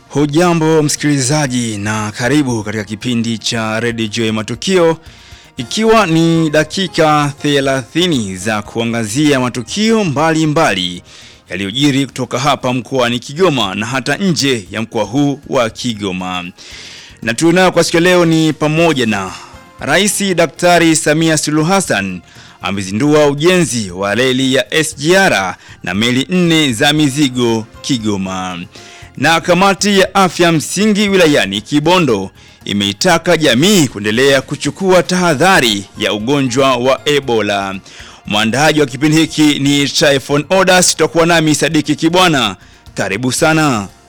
Hujambo msikilizaji na karibu katika kipindi cha Radio Joy Matukio ikiwa ni dakika 30 za kuangazia matukio mbalimbali yaliyojiri kutoka hapa mkoani Kigoma na hata nje ya mkoa huu wa Kigoma. Na tunayo kwa siku leo ni pamoja na Rais Daktari Samia Suluhu Hassan amezindua ujenzi wa reli ya SGR na meli nne za mizigo Kigoma. Na kamati ya afya msingi wilayani Kibondo imeitaka jamii kuendelea kuchukua tahadhari ya ugonjwa wa Ebola. Mwandaji wa kipindi hiki ni Tryphon Odas, tutakuwa nami Sadiki Kibwana. Karibu sana.